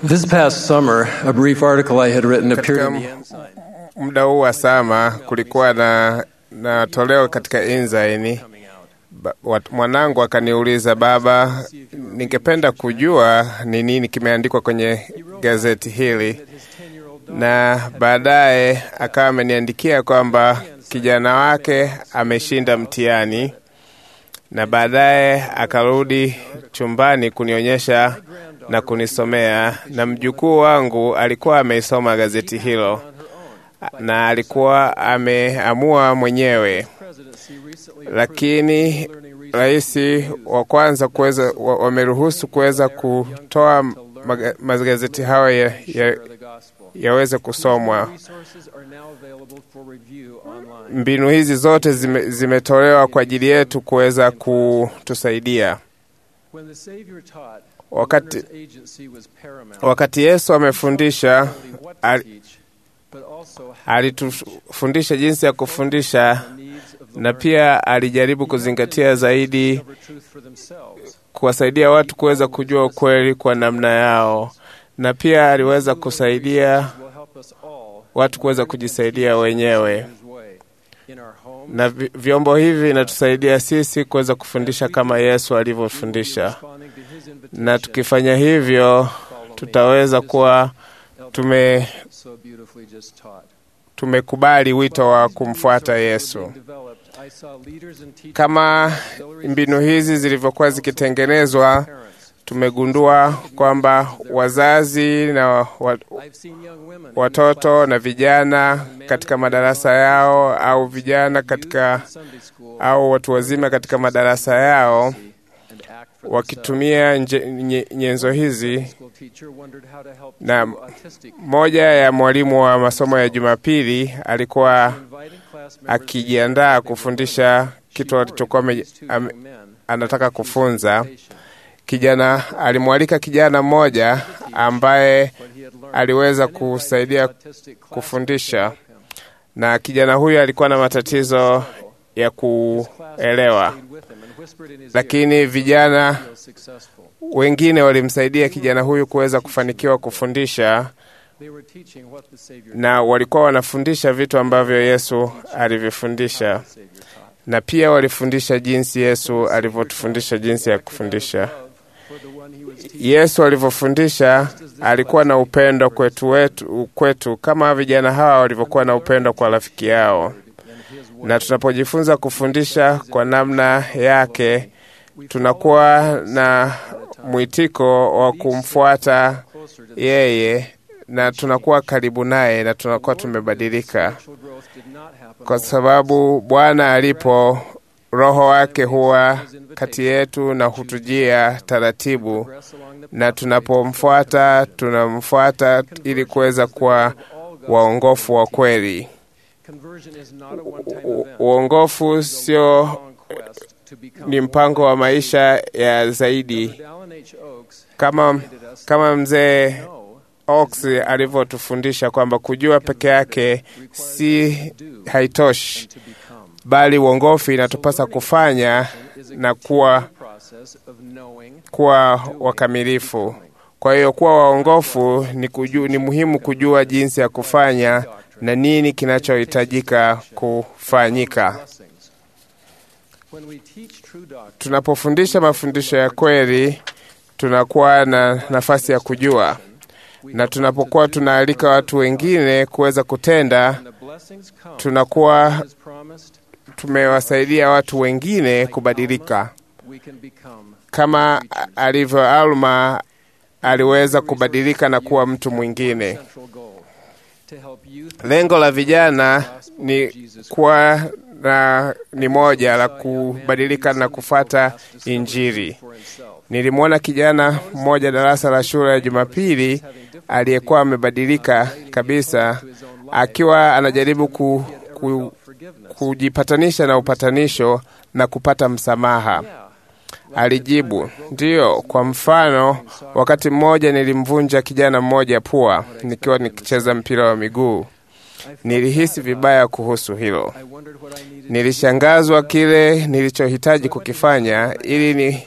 This past summer, a brief article I had written appeared in the Ensign. muda huu wa sama kulikuwa na, na toleo katika Ensign. Ba- wat- Mwanangu akaniuliza, baba, ningependa kujua ni nini kimeandikwa kwenye gazeti hili, na baadaye akawa ameniandikia kwamba kijana wake ameshinda mtihani, na baadaye akarudi chumbani kunionyesha na kunisomea, na mjukuu wangu alikuwa ameisoma gazeti hilo na alikuwa ameamua mwenyewe, lakini rais wa kwanza kuweza wa- wameruhusu kuweza kutoa maga- magazeti hayo ya, ya, yaweze kusomwa. Resources are now available for review online. Mbinu hizi zote zime, zimetolewa kwa ajili yetu kuweza kutusaidia. When the Savior taught, Wakati, the agency was paramount. wakati Yesu amefundisha Not only what to al- teach, but also how alitufundisha jinsi ya kufundisha the needs of the na learner. pia alijaribu kuzingatia zaidi Discover truth for themselves. kuwasaidia watu kuweza kujua ukweli kwa namna yao, na pia aliweza kusaidia Will help us all watu kuweza kujisaidia wenyewe, His way in our homes, na vi- vyombo hivi vinatusaidia sisi kuweza kufundisha kama Yesu alivyofundisha, responding to His invitation. na tukifanya hivyo tutaweza kuwa tume so beautifully just taught. tumekubali wito wa kumfuata Yesu. Kama mbinu hizi zilivyokuwa zikitengenezwa, tumegundua kwamba wazazi na wa, watoto na vijana katika madarasa yao au vijana katika au watu wazima katika madarasa yao wakitumia nje- nye- nyenzo hizi na moja ya mwalimu wa masomo ya Jumapili alikuwa akijiandaa kufundisha kitu alichokuwa ame- ame- anataka kufunza. Kijana alimwalika kijana mmoja ambaye aliweza kusaidia kufundisha, na kijana huyo alikuwa na matatizo ya kuelewa, lakini vijana wengine walimsaidia kijana huyu kuweza kufanikiwa kufundisha, na walikuwa wanafundisha vitu ambavyo Yesu alivyofundisha, na pia walifundisha jinsi Yesu alivyotufundisha jinsi ya kufundisha. Yesu alivyofundisha alikuwa na upendo kwetu, wetu, kwetu kama vijana hawa walivyokuwa na upendo kwa rafiki yao, na tunapojifunza kufundisha kwa namna yake tunakuwa na mwitiko wa kumfuata yeye na tunakuwa karibu naye na tunakuwa tumebadilika, kwa sababu Bwana alipo, Roho wake huwa kati yetu na hutujia taratibu, na tunapomfuata tunamfuata ili kuweza kuwa waongofu wa kweli. U- Uongofu sio ni mpango wa maisha ya zaidi, kama kama mzee Ox alivyotufundisha kwamba kujua peke yake si haitoshi, bali uongofu inatupasa kufanya na kuwa kuwa wakamilifu. Kwa hiyo kuwa waongofu ni, kuju, ni muhimu kujua jinsi ya kufanya na nini kinachohitajika kufanyika. Tunapofundisha mafundisho ya kweli, tunakuwa na nafasi ya kujua, na tunapokuwa tunaalika watu wengine kuweza kutenda, tunakuwa tumewasaidia watu wengine kubadilika, kama alivyo Alma aliweza kubadilika na kuwa mtu mwingine. Lengo la vijana ni kuwa na ni moja la kubadilika na kufata Injili. Nilimwona kijana mmoja darasa la shule ya Jumapili aliyekuwa amebadilika kabisa, akiwa anajaribu ku, ku, kujipatanisha na upatanisho na kupata msamaha. Alijibu, ndiyo. Kwa mfano, wakati mmoja nilimvunja kijana mmoja pua nikiwa nikicheza mpira wa miguu. Nilihisi vibaya kuhusu hilo. Nilishangazwa kile nilichohitaji kukifanya ili ni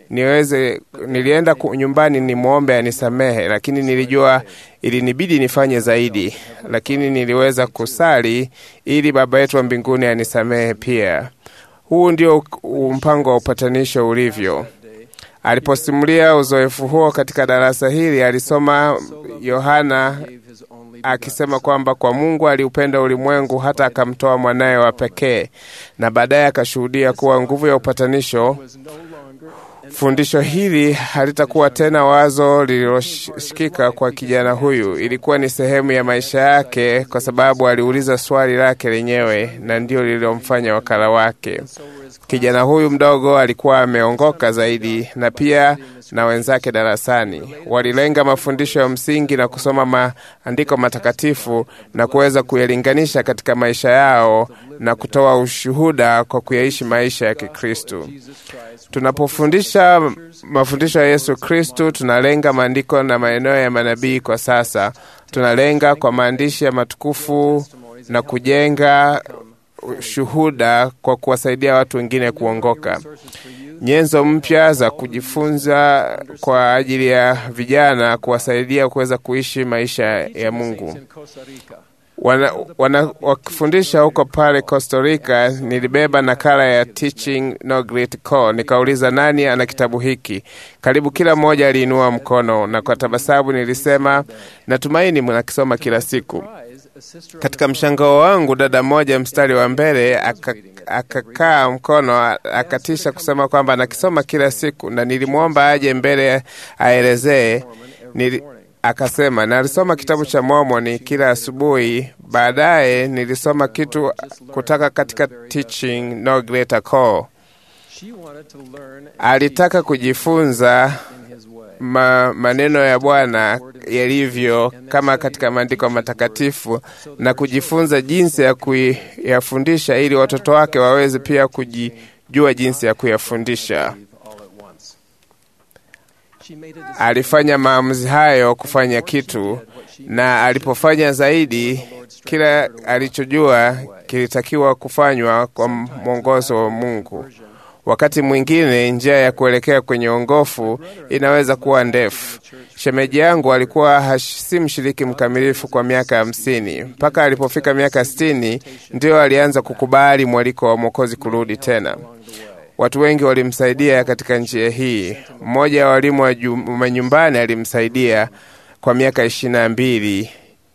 niweze nilienda ku- nyumbani nimwombe anisamehe, lakini nilijua ilinibidi nifanye zaidi, lakini niliweza kusali ili Baba yetu wa mbinguni anisamehe pia. Huu ndio u- mpango wa upatanisho ulivyo. Aliposimulia uzoefu huo katika darasa hili, alisoma Yohana akisema kwamba kwa Mungu aliupenda ulimwengu hata akamtoa mwanaye wa pekee, na baadaye akashuhudia kuwa nguvu ya upatanisho. Fundisho hili halitakuwa tena wazo lililoshikika kwa kijana huyu, ilikuwa ni sehemu ya maisha yake, kwa sababu aliuliza swali lake lenyewe, na ndio lililomfanya wakala wake. Kijana huyu mdogo alikuwa ameongoka zaidi, na pia na wenzake darasani walilenga mafundisho ya msingi na kusoma maandiko matakatifu na kuweza kuyalinganisha katika maisha yao na kutoa ushuhuda kwa kuyaishi maisha ya Kikristo. Tunapofundisha mafundisho ya Yesu Kristu, tunalenga maandiko na maeneo ya manabii. Kwa sasa tunalenga kwa maandishi ya matukufu na kujenga shuhuda kwa kuwasaidia watu wengine kuongoka. Nyenzo mpya za kujifunza kwa ajili ya vijana kuwasaidia kuweza kuishi maisha ya Mungu. Wana, wana, wakifundisha huko pale Costa Rica, nilibeba nakala ya Teaching No Great Call. Nikauliza nani ana kitabu hiki. Karibu kila mmoja aliinua mkono, na kwa tabasamu nilisema natumaini mnakisoma kila siku. Katika mshangao wangu, dada mmoja mstari wa mbele akakaa aka mkono akatisha kusema kwamba anakisoma kila siku, na nilimwomba aje mbele aelezee. Nili, akasema nalisoma kitabu cha Mormoni kila asubuhi. Baadaye nilisoma kitu kutoka katika Teaching No Greater Call. Alitaka kujifunza ma, maneno ya Bwana yalivyo kama katika maandiko matakatifu na kujifunza jinsi ya kuyafundisha ili watoto wake waweze pia kujijua jinsi ya kuyafundisha. Alifanya maamuzi hayo kufanya kitu, na alipofanya zaidi, kila alichojua kilitakiwa kufanywa kwa mwongozo wa Mungu. Wakati mwingine njia ya kuelekea kwenye ongofu inaweza kuwa ndefu. Shemeji yangu alikuwa si mshiriki mkamilifu kwa miaka hamsini. Mpaka alipofika miaka sitini ndiyo alianza kukubali mwaliko wa Mwokozi kurudi tena. Watu wengi walimsaidia katika njia hii. Mmoja wa walimu wa nyumbani alimsaidia kwa miaka ishirini na mbili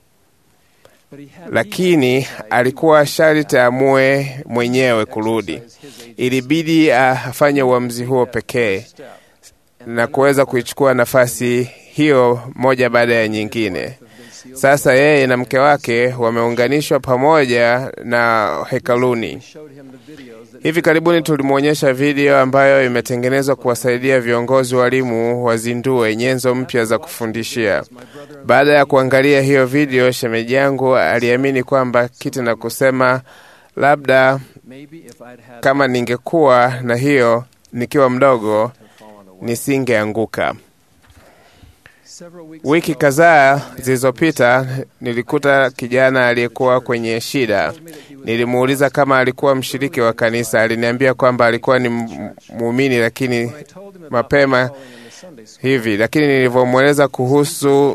lakini alikuwa sharti aamue mwenyewe kurudi. Ilibidi afanye uamuzi huo pekee na kuweza kuichukua nafasi hiyo moja baada ya nyingine. Sasa yeye na mke wake wameunganishwa pamoja na hekaluni. Hivi karibuni tulimwonyesha video ambayo imetengenezwa kuwasaidia viongozi walimu wazindue nyenzo mpya za kufundishia. Baada ya kuangalia hiyo video, shemeji yangu aliamini kwamba kitu na kusema, labda kama ningekuwa na hiyo nikiwa mdogo nisingeanguka. Wiki kadhaa zilizopita nilikuta kijana aliyekuwa kwenye shida. Nilimuuliza kama alikuwa mshiriki wa kanisa. Aliniambia kwamba alikuwa ni muumini, lakini mapema hivi, lakini nilivyomweleza kuhusu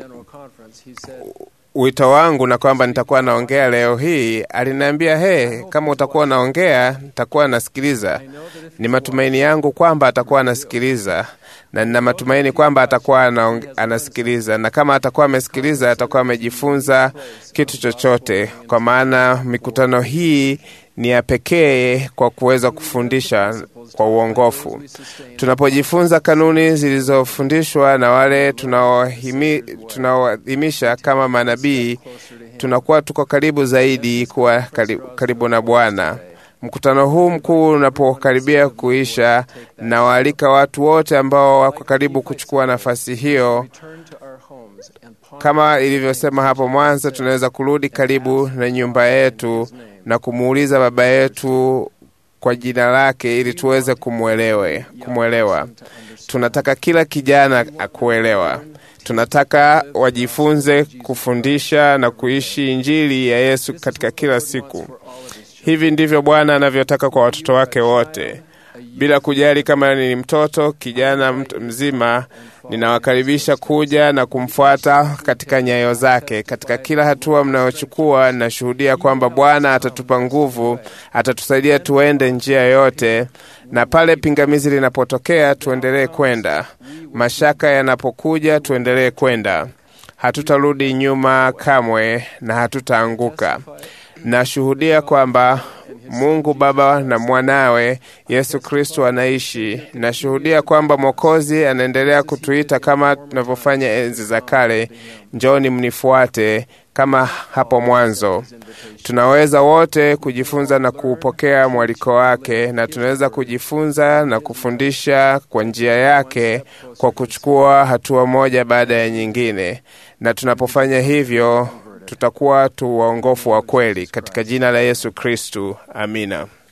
wito wangu na kwamba nitakuwa naongea leo hii, aliniambia he, kama utakuwa naongea nitakuwa nasikiliza. Ni matumaini yangu kwamba atakuwa anasikiliza na nina matumaini kwamba atakuwa anasikiliza, na kama atakuwa amesikiliza, atakuwa amejifunza kitu chochote, kwa maana mikutano hii ni ya pekee kwa kuweza kufundisha kwa uongofu. Tunapojifunza kanuni zilizofundishwa na wale tunaoadhimisha kama manabii, tunakuwa tuko karibu zaidi kuwa karibu, karibu na Bwana. Mkutano huu mkuu unapokaribia kuisha, na waalika watu wote ambao wako karibu kuchukua nafasi hiyo. Kama ilivyosema hapo mwanzo, tunaweza kurudi karibu na nyumba yetu na kumuuliza Baba yetu kwa jina lake ili tuweze kumwelewe, kumwelewa. Tunataka kila kijana akuelewa. Tunataka wajifunze kufundisha na kuishi Injili ya Yesu katika kila siku. Hivi ndivyo Bwana anavyotaka kwa watoto wake wote. bila kujali kama ni mtoto, kijana, mtu mzima. Ninawakaribisha kuja na kumfuata katika nyayo zake. Katika kila hatua mnayochukua, nashuhudia kwamba Bwana atatupa nguvu, atatusaidia tuende njia yote, na pale pingamizi linapotokea, tuendelee kwenda. Mashaka yanapokuja, tuendelee kwenda. Hatutarudi nyuma kamwe na hatutaanguka. Nashuhudia kwamba Mungu Baba na mwanawe Yesu Kristo anaishi. Nashuhudia kwamba Mwokozi anaendelea kutuita kama tunavyofanya enzi za kale, njoni mnifuate, kama hapo mwanzo. Tunaweza wote kujifunza na kuupokea mwaliko wake, na tunaweza kujifunza na kufundisha kwa njia yake kwa kuchukua hatua moja baada ya nyingine, na tunapofanya hivyo tutakuwa tu waongofu wa kweli katika jina la Yesu Kristu. Amina.